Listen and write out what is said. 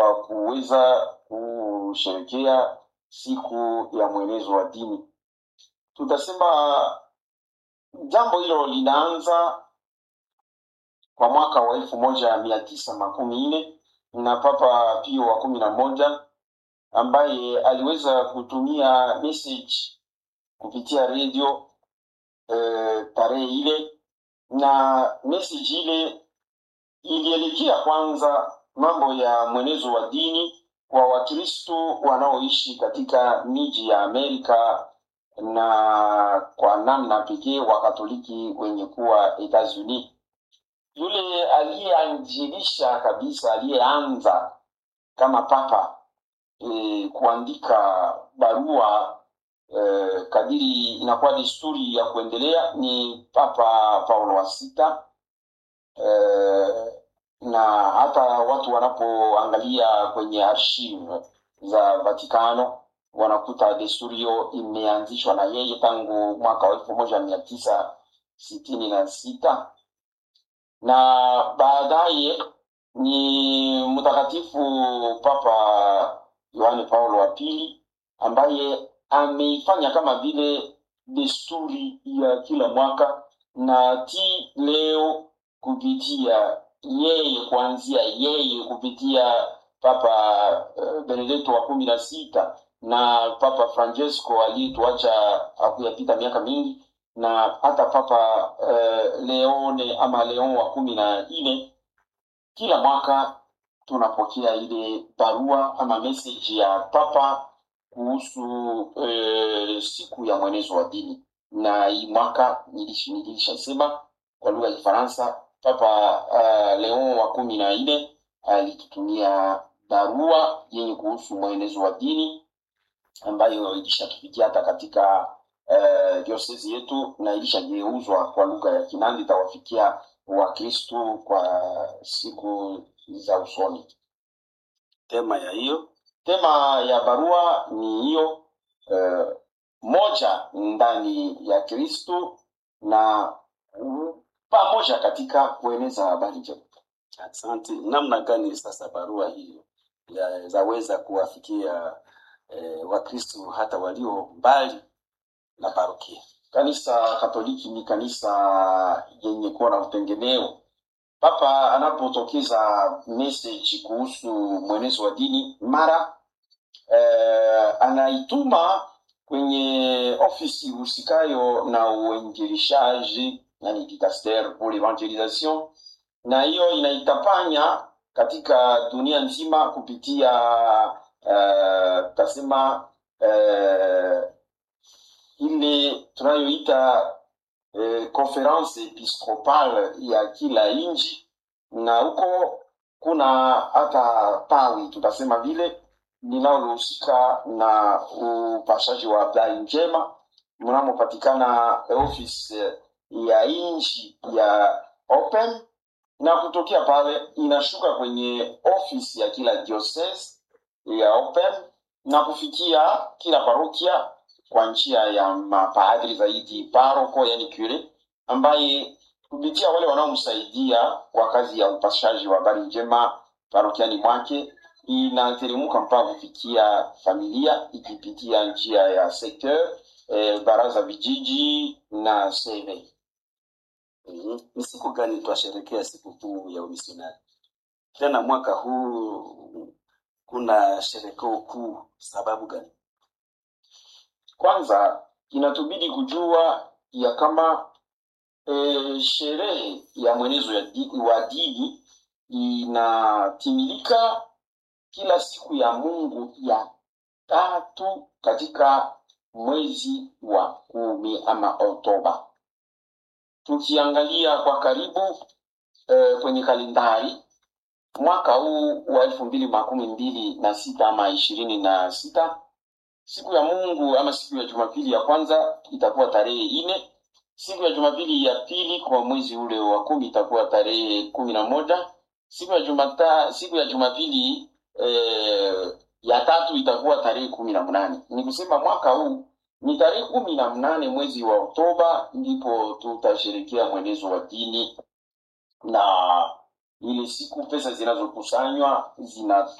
kwa kuweza kusherekea siku ya mwenezo wa dini. Tutasema jambo hilo linaanza kwa mwaka wa elfu moja mia tisa makumi nne na Papa Pio wa kumi na moja ambaye aliweza kutumia message kupitia redio eh, tarehe ile, na message ile ilielekea kwanza mambo ya mwenezo wa dini kwa Wakristo wanaoishi katika miji ya Amerika na kwa namna pekee Wakatoliki wenye kuwa Etats-Unis. Yule aliyeanjilisha kabisa, aliyeanza kama papa e, kuandika barua e, kadiri inakuwa desturi ya kuendelea ni Papa Paulo wa sita e, na hata watu wanapoangalia kwenye archive za Vatikano wanakuta desturi hiyo imeanzishwa na yeye tangu mwaka wa elfu moja mia tisa sitini na sita na baadaye ni mtakatifu Papa Yohane Paulo wa pili ambaye ameifanya kama vile desturi ya kila mwaka na ti leo kupitia yeye kuanzia yeye kupitia Papa uh, Benedetto wa kumi na sita na Papa Francesco aliyetuacha hakuyapita miaka mingi na hata Papa uh, Leone ama Leon wa kumi na nne kila mwaka tunapokea ile barua ama message ya Papa kuhusu eh, siku ya mwenezo wa dini, na hii mwaka nilish- nilishasema kwa lugha ya Kifaransa, Papa uh, Leon wa kumi na nne alitutumia barua yenye kuhusu mwenezo wa dini ambayo ilishatufikia hata katika uh, diosezi yetu na ilishageuzwa kwa lugha ya Kinandi itawafikia Wakristu kwa siku za usoni. tema ya hiyo Tema ya barua ni hiyo eh, moja ndani ya Kristu na mm, pamoja katika kueneza habari njema. asante namna gani sasa barua hiyo ya- zaweza kuwafikia eh, wakristu hata walio mbali na parokia Kanisa Katoliki ni kanisa yenye kuwa na utengemeo. Papa anapotokeza message kuhusu mwenezo wa dini mara eh, anaituma kwenye ofisi husikayo na uinjilishaji, yani dicaster pour l'evangelisation, na hiyo inaitapanya katika dunia nzima kupitia uh, tasema uh, ile tunayoita eh, conference episcopal ya kila nchi, na huko kuna hata tawi tutasema vile linalohusika na upashaji wa habari njema mnamopatikana office ya nchi ya Open, na kutokea pale inashuka kwenye ofisi ya kila diocese ya Open na kufikia kila parokia kwa njia ya mapadri zaidi paroko, yani cure, ambaye kupitia wale wanaomsaidia kwa kazi ya upashaji wa habari njema parokiani mwake inateremka mpaka kufikia familia ikipitia njia ya secteur eh, baraza vijiji na seve. Mhm. ni siku gani twasherekea sikukuu ya umisionari tena mwaka huu kuna sherekeo kuu sababu gani Kwanza inatubidi kujua ya kama e, sherehe ya mwenezo ya di, wa dini inatimilika kila siku ya Mungu ya tatu katika mwezi wa kumi ama Oktoba. Tukiangalia kwa karibu e, kwenye kalendari mwaka huu wa elfu mbili makumi mbili na sita ama ishirini na sita siku ya Mungu ama siku ya Jumapili ya kwanza itakuwa tarehe nne. Siku ya Jumapili ya pili kwa mwezi ule wa kumi itakuwa tarehe kumi na moja. Siku ya Jumata, siku ya Jumapili eh, ya tatu itakuwa tarehe kumi na mnane. Ni kusema mwaka huu ni tarehe kumi na mnane mwezi wa Oktoba ndipo tutasherekea mwenezo wa dini, na ile siku pesa zinazokusanywa zina